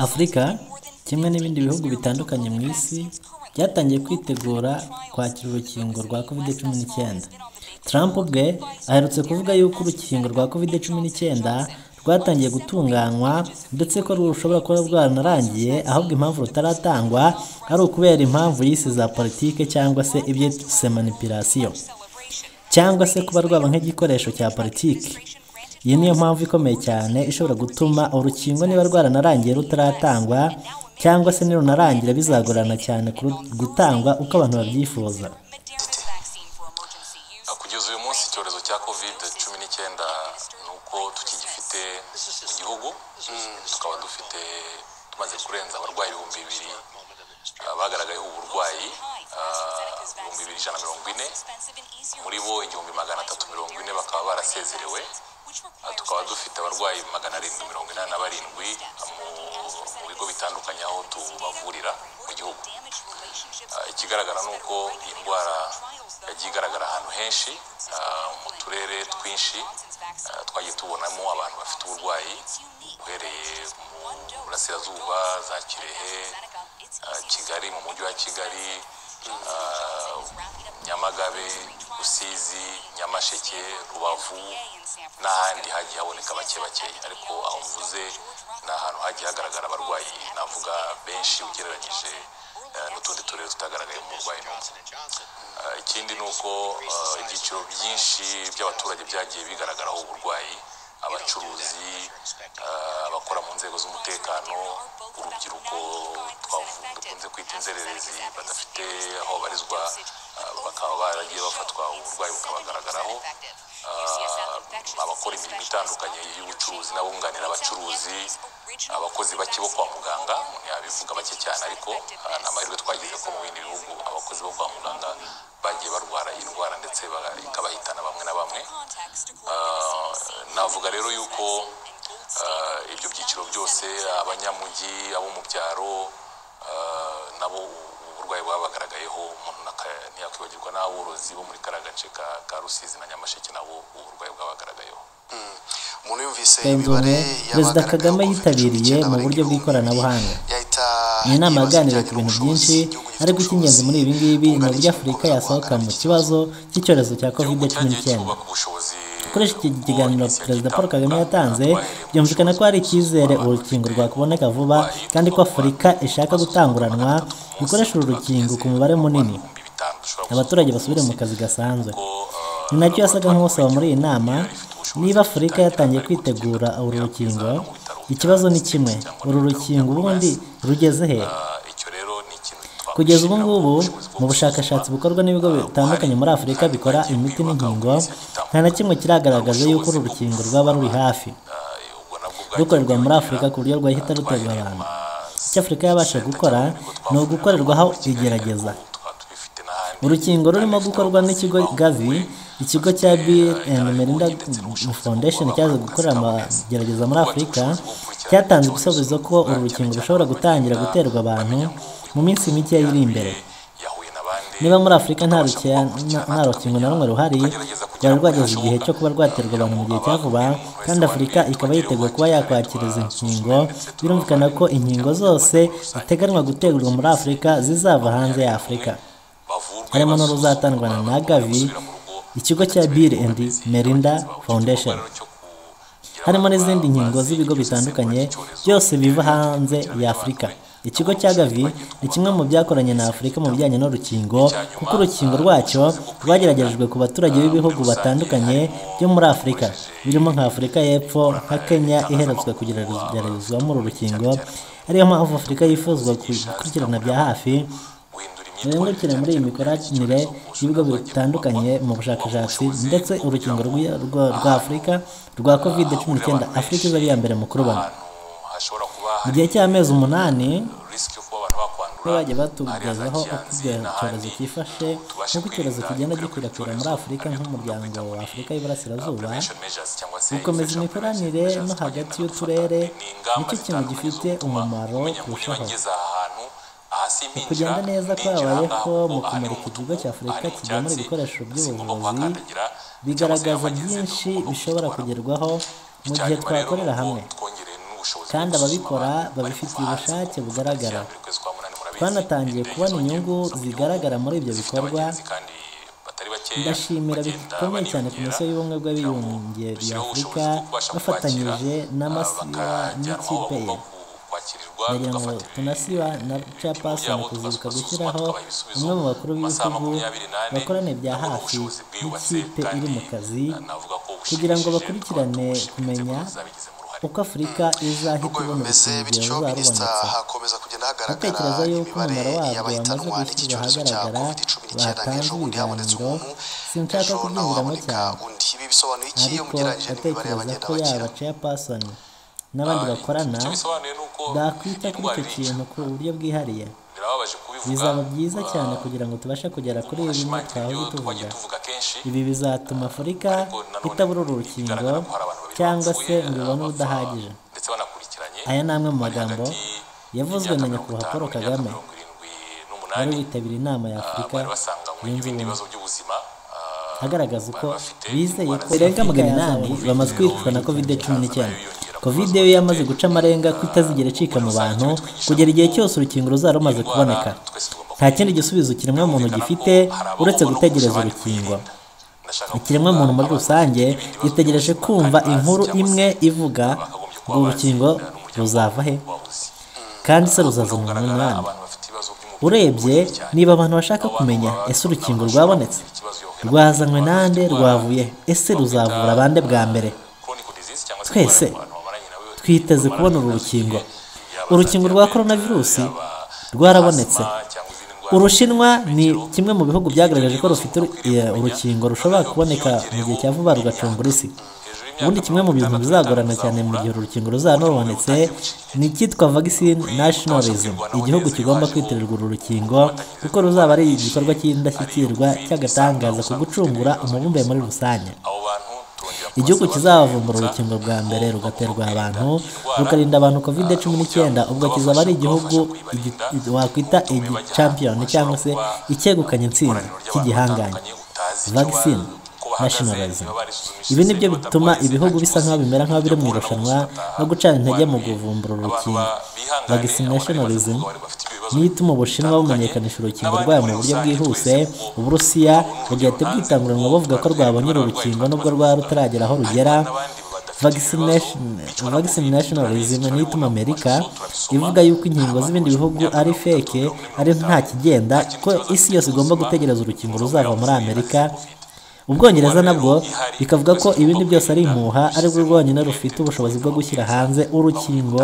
afurika kimwe n'ibindi bihugu bitandukanye mu isi byatangiye kwitegura kwakira urukingo rwa kovide cumi n'icyenda trump ubwe aherutse kuvuga yuko urukingo rwa kovide cumi n'icyenda rwatangiye gutunganywa ndetse ko rushobora kuba rwaranarangiye ahubwo impamvu rutaratangwa ari ukubera impamvu yise za politike cyangwa se ibyo yise manipulation cyangwa se kuba rwaba nk'igikoresho cya politiki iyi niyo mpamvu ikomeye cyane ishobora gutuma urukingo niba rwaranarangiye rutaratangwa cyangwa se nirunarangira bizagorana cyane kuru- gutangwa uko abantu babyifuza kugeza uyu munsi icyorezo cya kovide cumi n'icyenda ni uko tukigifite mu gihugu tukaba dufite tumaze kurenza abarwayi ibihumbi bibiri ah, bagaragayeho uburwayi ah, ibihumbi bibiri ijana na mirongo ine muri bo igihumbi magana atatu mirongo ine bakaba barasezerewe Ah, tukaba dufite abarwayi magana arindwi mirongo inani na barindwi ah, mu- mu bigo bitandukanye aho tubavurira mu gihugu Ah, ikigaragara ni uko iyi ndwara yagiye igaragara ahantu henshi ah, mu turere twinshi ah, twagiye tubonamo abantu bafite uburwayi uhereye mu burasirazuba za kirehe ah, kigali mu mujyi wa kigali ah, nyamagabe rusizi nyamasheke rubavu n'ahandi hagiye haboneka bake bakeya ariko aho mvuze ni ahantu hagiye hagaragara abarwayi navuga benshi ugereranyije eh, n'utundi turere tutagaragaye umurwayi n'umwe Eh, ikindi ni uko eh, ibyiciro byinshi by'abaturage byagiye bigaragaraho uburwayi abacuruzi eh, abakora mu nzego z'umutekano urubyiruko twavu- dukunze kwita inzererezi badafite aho barizwa eh, bakaba baragiye bafatwa uburwayi bukabagaragaraho Ah, abakora imirimo itandukanye y'ubucuruzi n'abunganira abacuruzi abakozi bake bo kwa muganga umuntu yabivuga bake cyane ariko ah, ni amahirwe twagize ko mu bindi bihugu abakozi bo kwa muganga bagiye barwara iyi ndwara ndetse ba- ikabahitana bamwe na bamwe Ah, navuga rero yuko ah, ibyo byiciro byose abanyamujyi abo mu byaro ah, nabo ubu burwayi bwabagaragayeho umuntu naka- ntiyakwibagirwa n'aborozi bo muri kariya gace ka- ka rusizi na nyamasheke nabo ubu burwayi bwabagaragayeho umuntu yumvise Benzobe, imibare perezida Kagame yitabiriye mu buryo bw'ikoranabuhanga ni inama yaganiriye ku bintu byinshi ariko icy'ingenzi muri ibi ngibi ni uburyo afurika yasohoka mu kibazo cy'icyorezo cya kovide cumi n'icyenda Gukoresha ukoresha iki kiganiro perezida paul kagame yatanze byumvikana ko hari icyizere urukingo rwakuboneka vuba kandi ko afurika ishaka gutanguranwa gukoresha uru rukingo ku mubare munini abaturage basubire mu kazi gasanzwe ni nacyo yasaga nk'usaba muri iyi nama niba afurika yatangiye kwitegura uru rukingo ikibazo ni kimwe uru rukingo ubundi rugeze he kugeza ubu ngubu mu bushakashatsi bukorwa n'ibigo bitandukanye muri afurika bikora imiti n'inkingo nta na kimwe kiragaragaza yuko uru rukingo rwaba ruri hafi rukorerwa muri afurika ku buryo rwahita ruterwa abantu icyo afurika yabasha gukora ni ugukorerwaho igerageza urukingo rurimo gukorwa n'ikigo gavi ikigo cya bill and melinda foundation cyaje gukorera amagerageza muri afurika cyatanze igisubizo ko uru rukingo rushobora gutangira guterwa abantu mu minsi mike iri imbere niba muri afurika nta ruke- nta- nta rukingo na rumwe ruhari rwari rwageze igihe cyo kuba rwaterwa abantu mu gihe cya vuba kandi afurika ikaba yiteguye kuba yakwakira izi nkingo birumvikana ko inkingo zose ziteganywa guterwa muri afurika zizava hanze ya afurika harimo harimo n'uruzatangwa n'uruzatangwana na na gavi gavi ikigo cya bill and melinda foundation harimo n'izindi nkingo z'ibigo bitandukanye byose biva hanze ya afurika ikigo cya gavi ni kimwe mu byakoranye na afurika mu bijyanye n'urukingo kuko urukingo rwacyo rwageragejwe ku baturage b'ibihugu batandukanye byo muri afurika birimo nka afurika y'epfo nka kenya iheretswe kugeragezwamo uru rukingo ariyo mpamvu afurika yifuzwa gukurikirana bya hafi Bungukire muri iyi mikoranire y'ibigo bitandukanye mu bushakashatsi ndetse urukingo rw'i- rwa- rwa Afurika rwa Covid cumi n'icyenda Afurika iza ari iya mbere mu kurubona. Mu gihe cy'amezi umunani niba bagiye batugezaho uko icyo cyorezo cyifashe nk'uko icyorezo kigenda gikwirakwira muri Afurika nk'umuryango wa Afurika y'Iburasirazuba gukomeza imikoranire no hagati y'uturere nicyo kintu gifite umumaro kurushaho Mu kugenda neza kwabayeho mu kumurika ikigo cya afurika kigemura ibikoresho by'ubuvuzi bigaragaza byinshi bishobora kugerwaho mu gihe twakorera hamwe ubushobozi kandi bwo gusuzuma ababikora abantu bari babifitiye kuva hanze. ubushake Tariki bugaragara ya mbere ukwezi kwa munani murabizi, twanatangiye indege kubona zongeye inyungu kuza mu gihugu, zigaragara muri ibyo zifite bikorwa abagenzi kandi batari bakeya, ndashimira bagenda bikomeye cyane bariyongera. komisiyo y'ubumwe bw'abibumbye bya dushyiraho afurika ubushobozi bwo kubasha bafatanyije kubakira, n'amasiwa bakajyanwa aho n'ikipe ye bagomba ku- kwakirirwa ndagira ngo tugafatira tunasiba na capasi byabo kuzibuka tukabasuzuma, gushyiraho tukabaha ibisubizo umwe mu bakuru mu masaha b'ibihugu makumyabiri n'ane, bakorane bya nabwo hafi ubushobozi bwiyubatse, n'ikipe iri mu kandi, kazi na- navuga ko kugira ngo bushimishije, bakurikirane tukaba tumushimira kumenya inzego zabigizemo uruhare. uko afurika izahita nubwo ibona bimeze urusengero bityo rwarubonetse minisita hakomeza kugenda Gutekereza hagaragara yuko imibare umumaro wabyo y'abahitanwa wamaze n'iki gushyirwa cyorezo cya ahagaragara, covid cumi n'icyenda nk'ejo batanze bundi habonetse ibiganiro, umuntu sinshaka ejo naho kubyinjiramo haboneka cyane. undi ibi bisobanuye iki ariko ugereranyije ndatekereza n'imibare y'abagenda ko bakira yaba ceyapasoni n'abandi Ah, bakorana icyo bisobanuye ni uko bakwita iyi kuri ndwara icyo irica. kintu ku buryo bwihariye birababaje kubivuga bizaba byiza ah, cyane kugira ngo tubashe kugera kuri umuntu ibi bimwe ashimangira twahoze ibyo tuvuga twagiye tuvuga kenshi ibi bizatuma afurika ariko nanone itabura urukingo bigaragara ko hari abantu babiri cyangwa bapfuye, se ngo ibone abapfa ubudahagije ndetse banakurikiranye aya ni amwe mu bari magambo hagati yavuzwe y'imyaka na mirongo nyakubahwa itanu paul n'imyaka kagame mirongo irindwi wari n'umunani witabira inama ya Ah, afurika bari basanganywe yunze ibindi ubumwe bibazo by'ubuzima ah, agaragaza uko bari bafite bizeye indwara ko irenga zitandukanye. magana inani bamaze kwicwa na kovide cumi n'icyenda kovide yo yamaze guca amarenga ko itazigera icika mu bantu kugera igihe cyose urukingo ruzaba rumaze kuboneka nta kindi gisubizo kiremwa muntu gifite uretse gutegereza urukingo ikiremwa muntu muri rusange gitegereje kumva inkuru imwe ivuga ngo urukingo ruzava he kandi se ruzazanwa n'umwami urebye niba abantu bashaka kumenya ese urukingo rwabonetse rwazanywe nande rwavuye he? ese ruzavura abande bwa mbere Twese twiteze kubona uru rukingo. Urukingo rwa coronavirusi rwarabonetse. Urushinwa ni kimwe mu bihugu byagaragaje ko rufite uru- eh, urukingo rushobora kuboneka mu gihe cya vuba rugacungura isi ubundi kimwe mu bintu bizagorana cyane mu gihe uru rukingo ruzaba rubonetse ni icyitwa vaccine nationalism igihugu kigomba kwitirirwa uru rukingo kuko ruzaba ari igikorwa cy'indashyikirwa cy'agatangaza ku gucungura umubumbe muri rusange igihugu kizavumbura urukingo rwa mbere rugaterwa abantu rukarinda abantu covid cumi n'icyenda ubwo kizaba ari igihugu igi- wakwita igicampiyoni cyangwa se icyegukanye intsinzi cy'igihangange vaccine nationalism ibi nibyo bituma ibihugu bisa nkaho bimera nkaho biri mu irushanwa no gucana intege mu guvumbura urukingo vaccine nationalism niyo ituma ubushinwa bumenyekanisha urukingo rwayo mu buryo bwihuse uburusiya bugahita bwitanguranwa buvuga ko rwabonye uru rukingo nubwo rwari rutaragera aho rugera Vaccination- vaccine nationalism niyo ituma amerika ivuga yuko inkingo z'ibindi bihugu ari feke ari nta kigenda ko isi yose igomba gutegereza urukingo ruzava muri amerika ubwongereza nabwo bikavuga ko ibindi byose ari impuha arirwo rwonyine rufite ubushobozi bwo gushyira hanze urukingo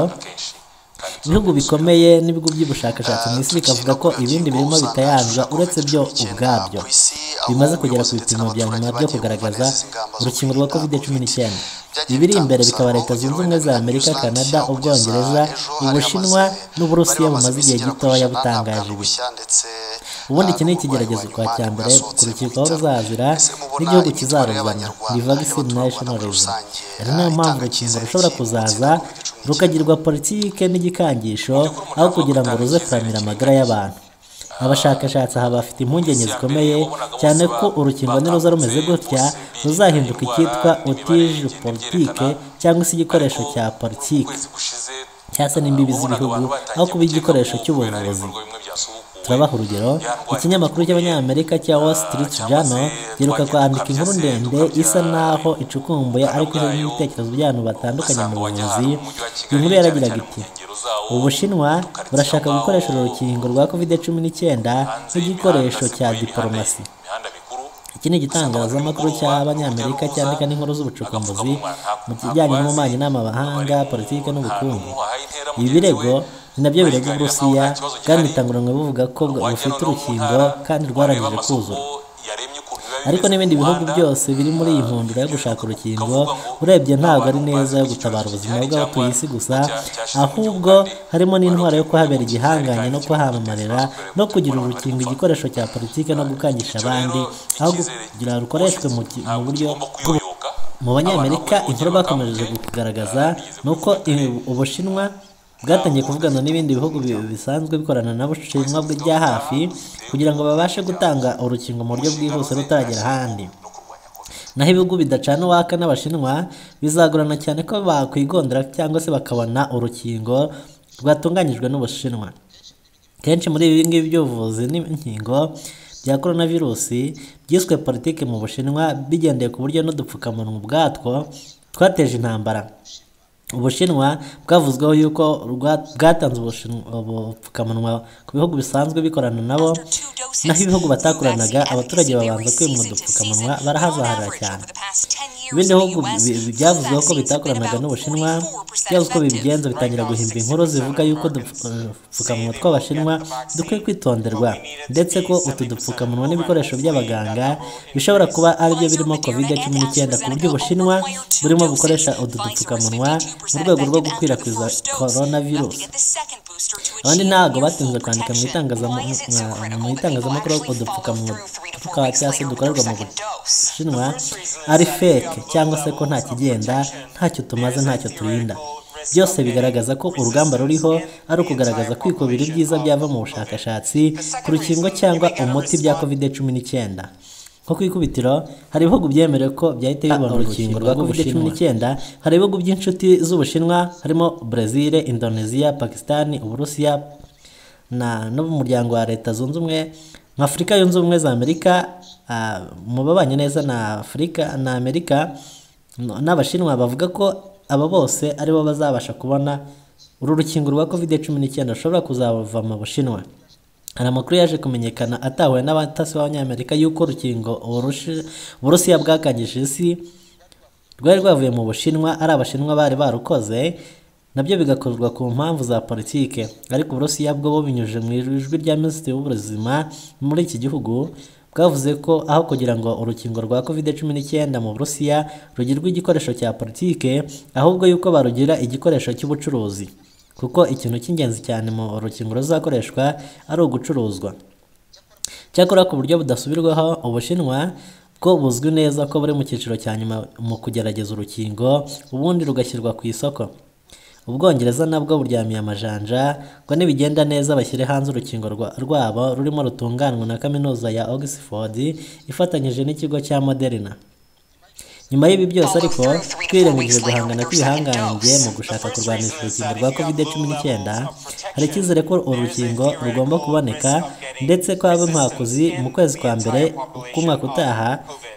ibihugu bikomeye n'ibigo by'ubushakashatsi mu isi bikavuga ko ibindi birimo bitayanzwa uretse byo ubwabyo bimaze kugera ku bipimo bya nyuma byo kugaragaza urukingo rwa covid cumi n'icyenda ibiri imbere bikaba leta zunze ubumwe za amerika canada ubwongereza ubushinwa n'uburusiya bumaze igihe gitoya butangaje ibi ubundi iki ni ikigeragezo kwa cya mbere kurukikaho ruzazira n'igihugu kizaruzana ni vaccine nationalism ari nayo mpamvu urukingo rushobora kuzaza rukagirwa politike n'igikangisho aho kugira ngo ruze kuramira amagara y'abantu abashakashatsi aha bafite impungenge zikomeye cyane ko urukingo niruza rumeze gutya ruzahinduka icyitwa otije politike cyangwa se igikoresho cya politike ukwezi gushize cyangwa se n'imbibi z'ibihugu aho kuba igikoresho cy'ubuvuzi turabaha urugero ikinyamakuru cy'abanyamerika cya wall street journal giheruka kwandika inkuru ndende isa naho icukumbuye ariko iriho ibitekerezo by'abantu batandukanye mu buvuzi inkuru yaragiraga iti ubushinwa burashaka gukoresha uru rukingo rwa covid cumi n'icyenda nk'igikoresho cya diporomasi iki ni igitangazamakuru cy'abanyamerika cyandika n'inkuru z'ubucukumbuzi mu kijyanye n'ububanyi n'amahanga politiki n'ubukungu ibi birego ni nabyo birego uburusiya bwanitanguranwe buvuga ko bufite urukingo kandi rwarangije kuzura ariko n'ibindi bihugu byose biri muri iyi nkundura yo gushaka urukingo urebye ntabwo ari neza yo gutabara ubuzima bw'abatuye isi gusa ahubwo harimo n'intwaro yo kuhabera igihangange no kuhamamarira no kugira urukingo igikoresho cya politiki no gukangisha abandi aho kugira rukoreshwe mu ki- mu buryo bw'ubu- mu banyamerika inkuru bakomeje kugaragaza ni uko i- ubushinwa bwatangiye kuvugana n'ibindi bihugu bi- bisanzwe bikorana n'abushinwa bya hafi kugira ngo babashe gutanga urukingo mu buryo bwihuse rutaragera ahandi naho ibihugu bidacana uwaka n'abashinwa bizagorana cyane ko bakwigondera cyangwa se bakabona urukingo rwatunganyijwe n'ubushinwa kenshi muri ibi ngibi by'ubuvuzi n'inkingo bya korona virusi byiswe politiki mu bushinwa bigendeye ku buryo n'udupfukamunwa ubwatwo twateje intambara ubushinwa bwavuzweho yuko rwa- bwatanze ubushinwa- ubupfukamunwa ku bihugu bisanzwe bikorana nabo naho ibihugu batakoranaga abaturage babanza kwimwa udupfukamunwa barahazaharira cyane ibindi bihugu bi- bi- byavuzweho ko bitakoranaga n'ubushinwa byavuzwe ko bibigenza bitangira guhimba inkuru zivuga yuko udupfukamunwa tw'abashinwa dukwiye kwitonderwa ndetse ko utu dupfukamunwa n'ibikoresho by'abaganga bishobora kuba aribyo birimo covid cumi n'icyenda ku buryo ubushinwa burimo bukoresha utu dupfukamunwa mu rwego rwo gukwirakwiza korona virusi abandi ntabwo batinze kwandika mu itangazam- mwa- mu itangazamakuru ko udupfukamunwa tukaba cyangwa se dukorerwa mu bushinwa ari feke cyangwa se ko nta kigenda ntacyo tumaze ntacyo turinda byose bigaragaza ko urugamba ruriho ari ukugaragaza kwikubira ibyiza byava mu bushakashatsi ku rukingo cyangwa umuti bya kovide cumi n'icyenda nko ku ikubitiro hari ibihugu byemerewe ko byahita bibona urukingo rwa covid cumi n'icyenda hari ibihugu by'inshuti z'ubushinwa harimo brezil indonesia pakistan uburusiya na no mu muryango wa leta zunze ubumwe nka afurika yunze ubumwe za amerika ah, mu babanye neza na afurika na amerika no- n'abashinwa bavuga ko aba bose aribo bazabasha kubona uru rukingo rwa covid cumi n'icyenda rushobora kuzava mu bushinwa hari amakuru yaje kumenyekana atahuwe n'abatasi b'abanyamerika y'uko urukingo Uburushi- uburusiya bwakangije isi rwari rwavuye mu bushinwa ari abashinwa bari barukoze nabyo bigakorwa ku mpamvu za politike ariko uburusiya bwo bubinyujije mu ijwi rya minisitiri w'ubuzima muri iki gihugu bwavuze ko aho kugira ngo urukingo rwa covid cumi n'icyenda mu burusiya rugirwe igikoresho cya politike ahubwo yuko barugira igikoresho cy'ubucuruzi kuko ikintu cy'ingenzi cyane mu rukingo ruzakoreshwa ari ugucuruzwa cyakora ku buryo budasubirwaho ubushinwa bwo buzwi neza ko buri mu cyiciro cya nyuma mu kugerageza urukingo ubundi rugashyirwa ku isoko ubwongereza nabwo buryamiye amajanja ngo nibigenda neza bashyire hanze urukingo rwa- rwabo rurimo rutunganwa na kaminuza ya oxford ifatanyije n'ikigo cya moderna nyuma y'ibi byose ariko twirengagije guhangana kw'ibihangange mu gushaka kurwanisha urukingo rwa covid cumi n'icyenda hari icyizere ko uru rukingo rugomba kuboneka ndetse ko haba inkwakuzi mu kwezi kwa mbere k'umwaka utaha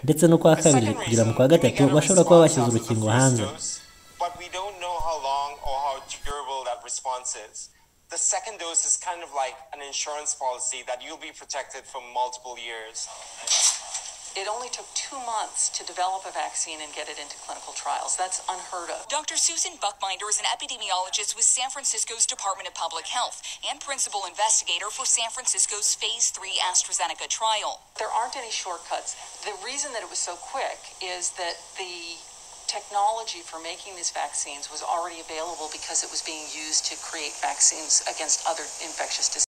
ndetse n'ukwa kabiri kugera mu kwa gatatu bashobora kuba bashyize urukingo hanze But we don't know how long or how durable that response is. The second dose is kind of like an insurance policy that you'll be protected for multiple years. It only took two months to develop a vaccine and get it into clinical trials. That's unheard of. Dr. Susan Buckbinder is an epidemiologist with San Francisco's Department of Public Health and principal investigator for San Francisco's Phase 3 AstraZeneca trial. There aren't any shortcuts. The reason that it was so quick is that the technology for making these vaccines was already available because it was being used to create vaccines against other infectious diseases.